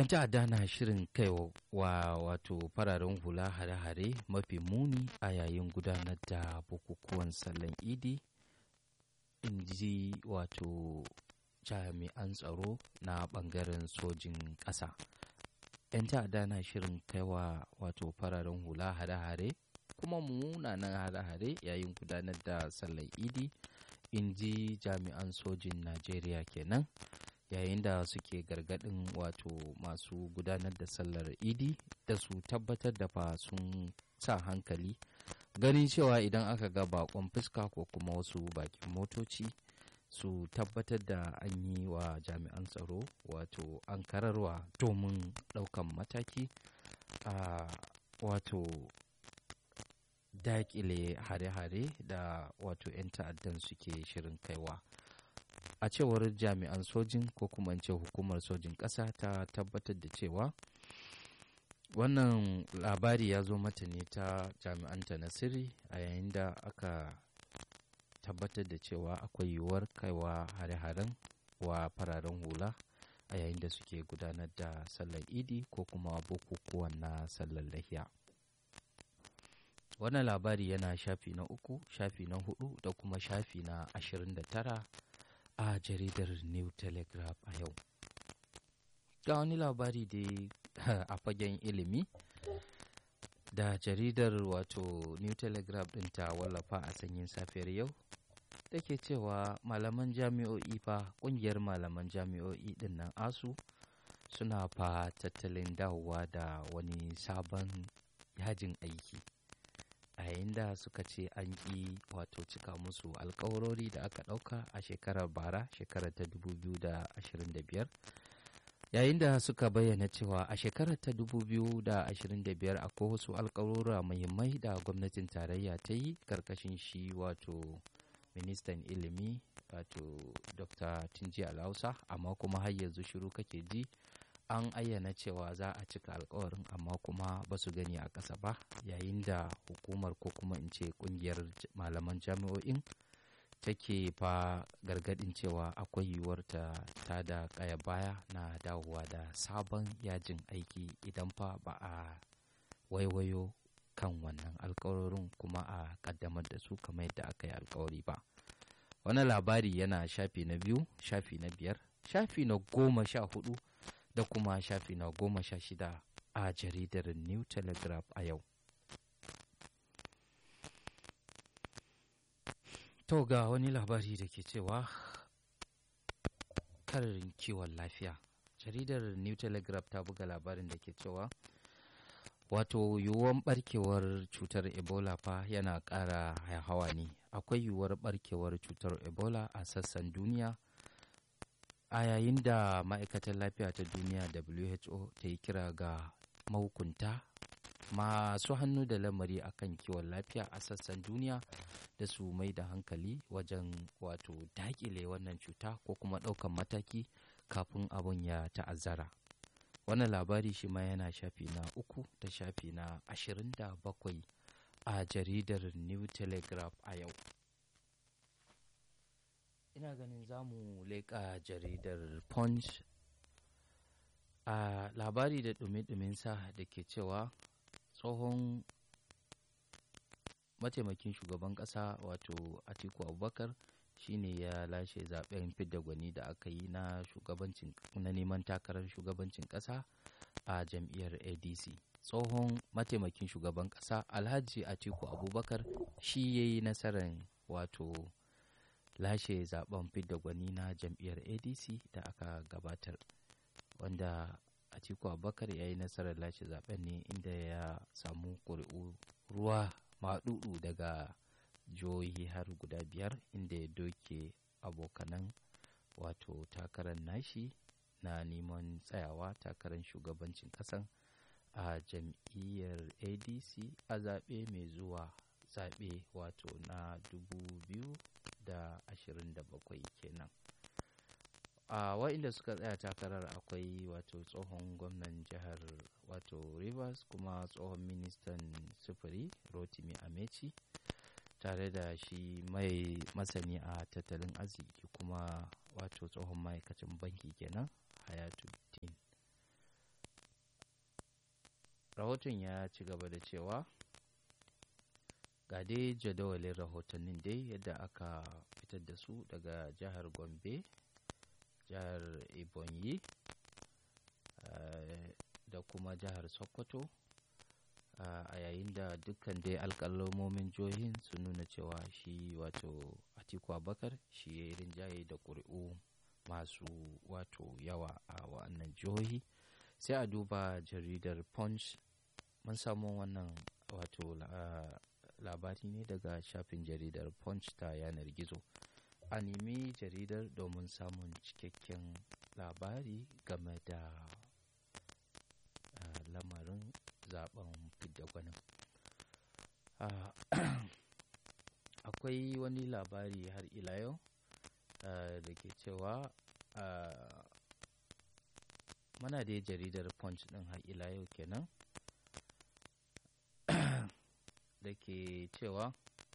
'yan ta'adda na shirin kai wa wato fararen hula hare-hare mafi muni a yayin gudanar da bukukuwan sallan idi in ji wato jami'an tsaro na bangaren sojin ƙasa 'yan ta'adda na shirin kai wa wato fararen hula hare-hare kuma munanan hare-hare yayin gudanar da sallar idi in ji jami'an sojin najeriya kenan yayin da suke gargadin wato masu gudanar da sallar idi da su tabbatar da fa sun sa hankali ganin cewa idan aka ga bakon fuska ko kuma wasu bakin motoci su tabbatar da an yi wa jami'an tsaro wato an kararwa domin daukan mataki a wato dakile hare-hare da wato 'yan ta'addan suke shirin kaiwa a cewar jami'an sojin ko kuma ce hukumar sojin ƙasa ta tabbatar da cewa wannan labari ya zo mata ne ta jami'anta na sirri a yayin da aka tabbatar da cewa akwai yiwuwar kaiwa hare-haren wa fararen hula a yayin da suke gudanar da sallar idi ko kuma bukukuwan na sallar lahiya wannan labari yana shafi na uku shafi na hudu da kuma shafi na ashirin da tara a jaridar new telegraph a yau ga wani labari da a fagen ilimi da jaridar wato new telegraph din ta wallafa a sanyin safiyar yau da ke cewa malaman jami'o'i fa kungiyar malaman jami'o'i din nan asu suna fa tattalin dawowa da wani sabon yajin aiki a yayin da suka ce an ƙi wato cika musu alkawarori da aka ɗauka a shekarar bara shekarar ta 2025 yayin da suka bayyana cewa a shekarar ta 2025 akwai wasu alkawarora muhimmai da gwamnatin tarayya ta yi karkashin shi wato ministan ilimi wato dr tunji alhausa amma kuma har yanzu shiru kake ji an ayyana cewa za a cika alkawarin amma kuma ba su gani a ƙasa ba yayin da hukumar ko kuma in ce kungiyar malaman jami'o'in take fa gargadin cewa akwai yiwuwar ta ta da kaya baya na dawowa da sabon yajin aiki idan fa ba a waiwayo kan wannan alkawarin kuma a kaddamar da su kamar yadda aka yi alkawari ba wani labari yana shafi na biyu shafi na biyar shafi na goma sha hudu da kuma shafi na goma sha shida a jaridar new telegraph a yau to ga wani labari da ke cewa karin kiwon lafiya jaridar new telegraph ta buga labarin da ke cewa wato yiwuwar barkewar cutar ebola fa yana ƙara hawa ne akwai yiwuwar barkewar cutar ebola a sassan duniya a yayin da ma'aikatar lafiya ta duniya who ta yi kira ga mahukunta masu hannu da lamari akan kiwon lafiya a sassan duniya da su mai da hankali wajen wato dakile wannan cuta ko kuma ɗaukan mataki kafin abun ya ta'azzara wannan labari shi ma yana shafi na uku da shafi na ashirin da bakwai a jaridar new telegraph a yau ina ganin za mu leƙa jaridar punch a labari da ɗumi sa da ke cewa tsohon mataimakin shugaban ƙasa wato atiku abubakar shine ya lashe zaben fidda gwani da aka yi na shugabancin na neman takarar shugabancin ƙasa a jam'iyyar adc tsohon mataimakin shugaban ƙasa alhaji atiku abubakar shi ya yi nasarar wato lashe zaben fidda gwani na jam'iyyar adc da aka gabatar wanda atiku abubakar ya yi nasarar lashe zaben ne inda ya samu ƙuri'u ruwa maɗuɗu daga jihohi har guda biyar inda ya doke abokanan wato takarar nashi na neman tsayawa takarar shugabancin ƙasan a jam'iyyar adc a zaɓe mai zuwa zaɓe wato na 2027 kenan a wa'inda suka tsaya takarar akwai wato tsohon gwamnan jihar wato rivers kuma tsohon ministan sufuri rotimi amechi tare da shi mai masani a tattalin arziki kuma wato tsohon ma'aikacin banki kenan hayatuddin rahoton ya ci gaba da cewa ga dai jadawalin rahotannin dai yadda aka fitar da su daga jihar gombe jihar ebonyi da kuma jihar sokoto a yayin da dukkan dai alƙalamomin jihohin sun nuna cewa shi wato atiku abakar shi ya yi rinjaye da ƙuri'u masu wato yawa a wa'annan jihohi sai a duba jaridar punch mun samu wannan wato labari ne daga shafin jaridar punch ta yanar gizo a nemi jaridar domin samun cikakken labari game da lamarin zaben fidda gwanin akwai wani labari har ila yau da ke cewa mana da jaridar punch din har ila yau kenan da ke cewa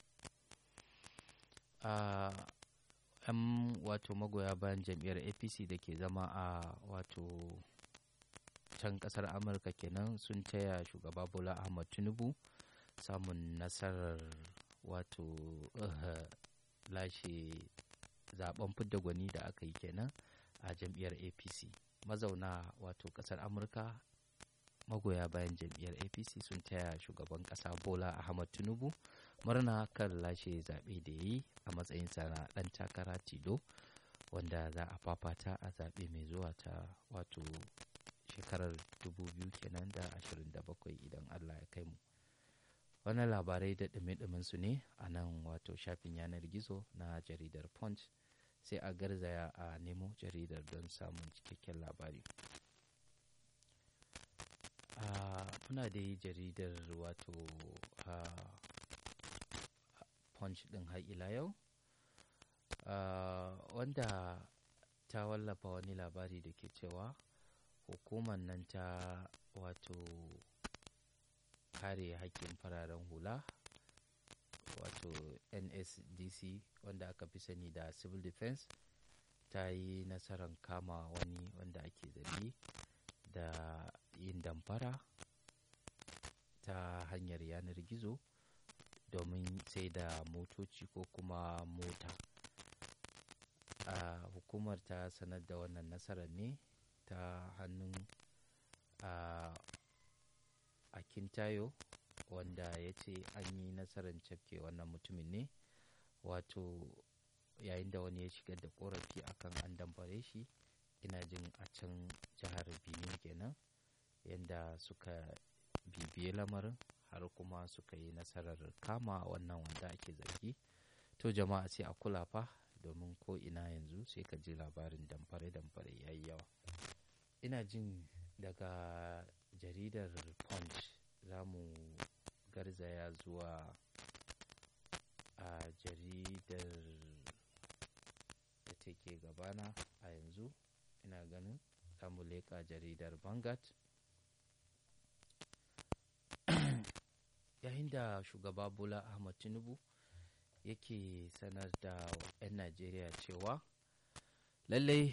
a yan wato magoya bayan jam'iyyar apc da ke zama a wato can kasar amurka kenan sun taya shugaba bola ahmad tinubu samun nasarar wato uh, lashe zaben fidda gwani da aka yi kenan a jam'iyyar apc mazauna wato kasar amurka magoya bayan jam'iyyar apc sun taya shugaban kasa bola ahmad tinubu murna kan lashe zaɓe da ya yi a matsayinsa na ɗan takara tilo wanda za a fafata a zaɓe mai zuwa ta wato shekarar 2000 kenan da 27 idan allah ya kai mu wannan labarai da ɗume su ne a nan wato shafin yanar gizo na jaridar punch sai a garzaya a nemo jaridar don samun cikakken labari muna da jaridar wato punch ɗin har ila yau wanda ta wallafa wani labari da ke cewa hukumar nan ta wato kare haƙƙin fararen hula wato nsdc wanda aka fi sani da civil defense ta yi nasarar kama wani wanda ake zargi da yin damfara ta hanyar yanar gizo domin sai da motoci ko kuma mota a hukumar ta sanar da wannan nasarar ne ta hannun a akintayo wanda ya ce an yi nasarar cafke wannan mutumin ne wato yayin da wani ya shigar da korafi akan an damfare shi ina jin a can jihar benin kenan yadda suka bibiye lamarin har kuma suka yi nasarar kama wannan wanda ake zargi to jama'a sai a kula fa domin ko ina yanzu sai ka ji labarin damfare-damfare ya yi yawa ina jin daga jaridar punch za mu garzaya zuwa a jaridar da take gabana a yanzu ina ganin za mu leƙa jaridar vanguard yayin da shugaba bola ahmad tinubu yake sanar da 'yan najeriya cewa lallai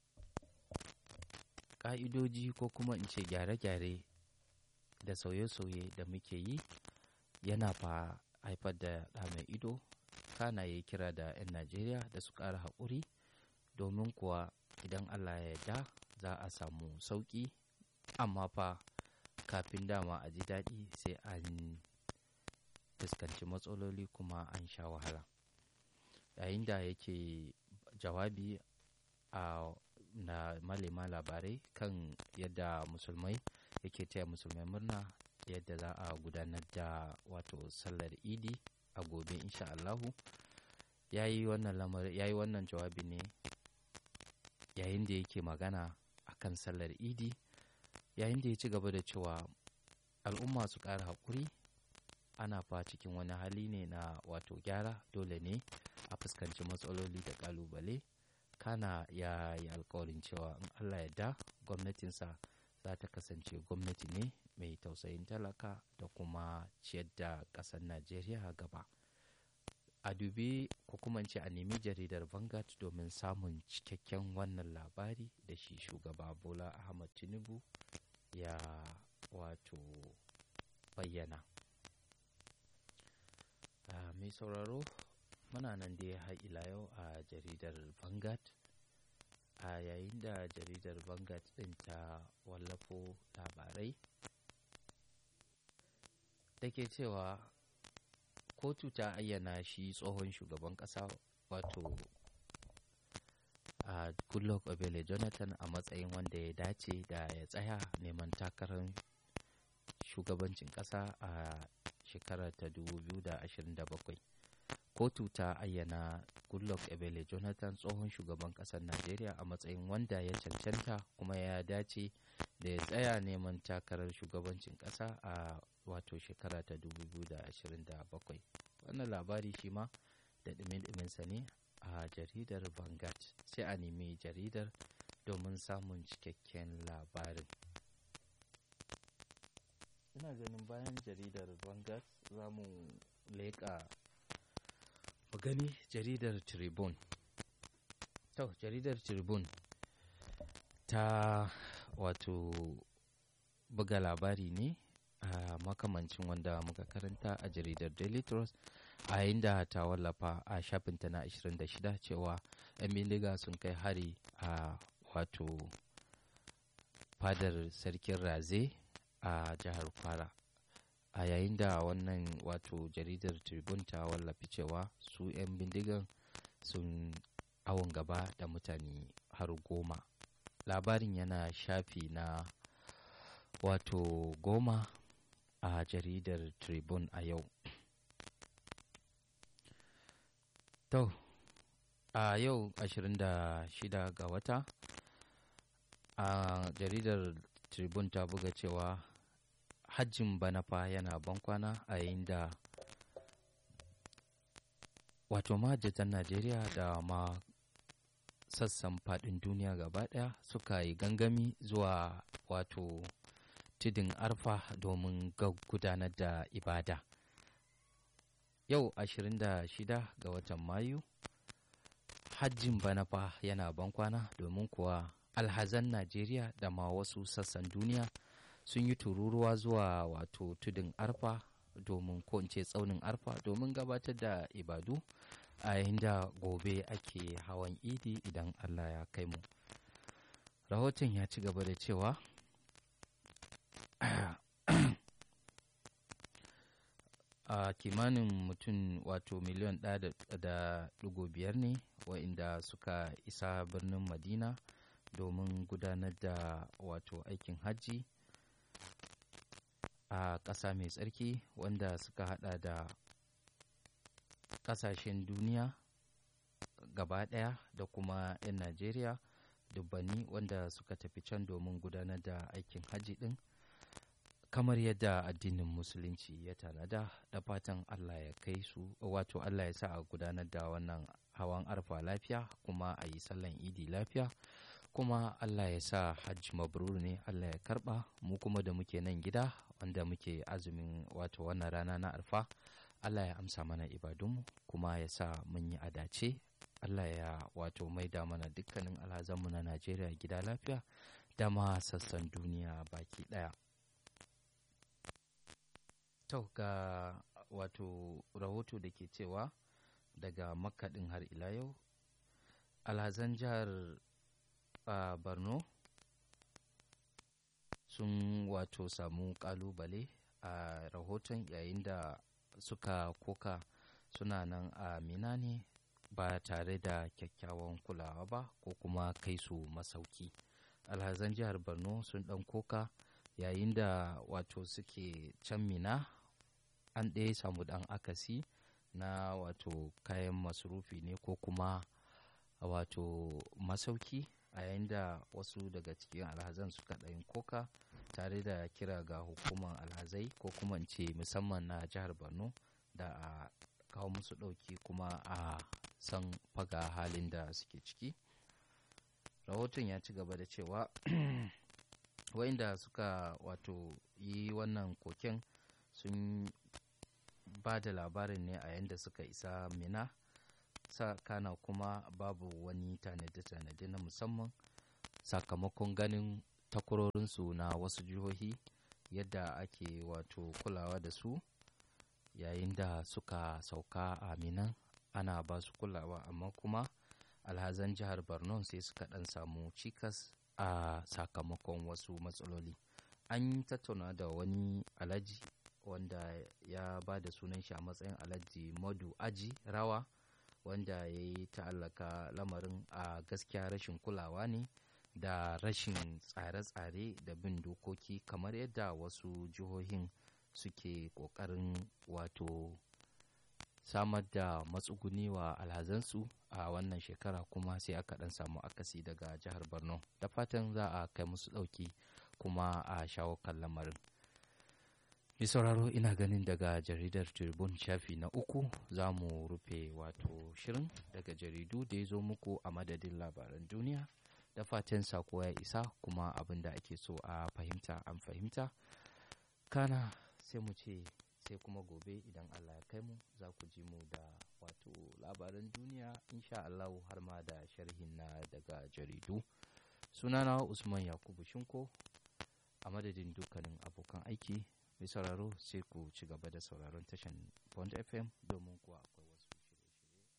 ƙa'idoji ko kuma in ce gyare-gyare da sauye-sauye da muke yi yana fa haifar da ɗa mai ido kana ya kira da 'yan najeriya da su ƙara haƙuri domin kuwa idan allah ya yarda za a samu sauƙi amma fa kafin dama a ji daɗi sai an fuskanci matsaloli kuma an sha wahala yayin da yake jawabi a na malema labarai kan yadda musulmai yake taya musulmai murna yadda za a gudanar da wato sallar idi a gobe insha Allahu ya yi wannan jawabi ne yayin da yake magana akan sallar idi yayin da ya ci gaba da cewa al'umma su ƙara haƙuri ana fa cikin wani hali ne na wato gyara dole ne a fuskanci matsaloli da ƙalubale kana ya yi alkawarin cewa in allah yadda gwamnatinsa za ta kasance gwamnati ne mai tausayin talaka da kuma ciyar da ƙasar najeriya gaba a dubi ko kuma ce a nemi jaridar vanguard domin samun cikakken wannan labari da shi shugaba bola ahmad tinubu ya wato bayyana mai sauraro muna nan dai har ila yau a jaridar vanguard a yayin da jaridar vanguard ɗin ta wallafo labarai da ke cewa kotu ta ayyana shi tsohon shugaban ƙasa wato a goodluck obele jonathan a matsayin wanda ya dace da ya tsaya neman takarar shugabancin ƙasa a shekarar ta 2027 kotu ta ayyana goodluck ebele jonathan tsohon shugaban ƙasar najeriya a matsayin wanda ya cancanta kuma ya dace da ya tsaya neman takarar shugabancin ƙasa a wato shekara ta 2027 wannan labari shi ma da ɗumin-ɗuminsa ne a jaridar vanguard sai a nemi jaridar domin samun cikakken labarin ina ganin bayan jaridar vanguard za mu leƙa mu gani jaridar tribune to jaridar tribune ta wato buga labari ne a makamancin wanda muka karanta a jaridar daily trust a yayin da ta wallafa a shafinta na 26 cewa 'yan bindiga sun kai hari a wato fadar sarkin raze a jihar kwara a yayin da wannan wato jaridar tribune ta wallafi cewa su 'yan bindigan sun awon gaba da mutane har goma labarin yana shafi na wato goma a jaridar tribune a yau to a yau 26 ga wata a jaridar tribune ta buga cewa hajjin bana fa yana bankwana a yayin da wato mahajjatan najeriya da ma sassan fadin duniya gaba daya suka yi gangami zuwa wato tudun arfa domin gudanar da ibada yau 26 ga watan mayu hajjin bana fa yana bankwana domin kuwa alhazan najeriya da ma wasu sassan duniya sun yi tururuwa zuwa wato tudun arfa domin ko in ce tsaunin arfa domin gabatar da ibadu a yayin da gobe ake hawan idi idan allah ya kai mu rahoton ya ci gaba da cewa a kimanin mutum wato miliyan ɗaya da ɗigo biyar ne wa'inda suka isa birnin madina domin gudanar da wato aikin hajji a ƙasa mai tsarki wanda suka hada da ƙasashen duniya gaba ɗaya da kuma 'yan najeriya dubbanni wanda suka tafi can domin gudanar da aikin hajji ɗin kamar yadda addinin musulunci ya tanada da fatan allah ya kai su wato allah ya sa a gudanar da wannan hawan arfa lafiya kuma a yi sallan idi lafiya kuma allah ya sa hajji mabrur ne allah ya karba mu kuma da muke nan gida wanda muke azumin wato wannan rana na arfa allah ya amsa mana ibadunmu kuma ya sa mun yi adace allah ya wato maida mana dukkanin alhazanmu na najeriya gida lafiya da ma sassan duniya baki daya to ga wato rahoto da ke cewa daga makaɗin har ila yau alhazan jihar uh, borno sun wato samu kalubale a rahoton yayin da suka koka suna nan a mina ne ba tare da kyakkyawan kulawa ba ko kuma kai su masauki alhazan jihar borno sun dan koka yayin da wato suke can mina an ɗaya samu ɗan akasi na wato kayan masurufi ne ko kuma wato masauki a yayin da wasu daga cikin alhazan suka ɗayin koka tare da kira ga hukumar alhazai ko kuma ce musamman na jihar borno da a kawo musu ɗauki kuma a san faga halin da suke ciki rahoton ya ci gaba da cewa wa'inda suka wato yi wannan koken sun ba da labarin ne a yadda suka isa mina kana kuma babu wani tanade-tanade na musamman sakamakon ganin takwarorinsu na wasu jihohi yadda ake wato kulawa da su yayin da suka sauka a minan ana ba su kulawa amma kuma alhazan jihar borno sai suka dan samu cikas a sakamakon wasu matsaloli an tattauna da wani alhaji wanda ya ba da sunan shi a matsayin alhaji madu aji rawa wanda ya yi ta'allaka lamarin a gaskiya rashin kulawa ne da rashin tsare-tsare da bin dokoki kamar yadda wasu jihohin suke ƙoƙarin wato samar da matsuguni wa alhazansu a wannan shekara kuma sai aka ɗan samu akasi daga jihar borno da fatan za a kai musu ɗauki kuma a shawo kan lamarin mai sauraro ina ganin daga jaridar tribune shafi na uku za mu rufe wato shirin daga jaridu da ya zo muku a madadin labaran duniya da fatan sako ya isa kuma abin da ake so a fahimta an fahimta kana sai mu ce sai kuma gobe idan allah ya kai mu za ku ji mu da wato labaran duniya insha allahu har ma da sharhin na daga jaridu sunana usman yakubu shinko a madadin dukkanin abokan aiki mai sauraro sai ku ci gaba da sauraron tashan bond fm domin kuwa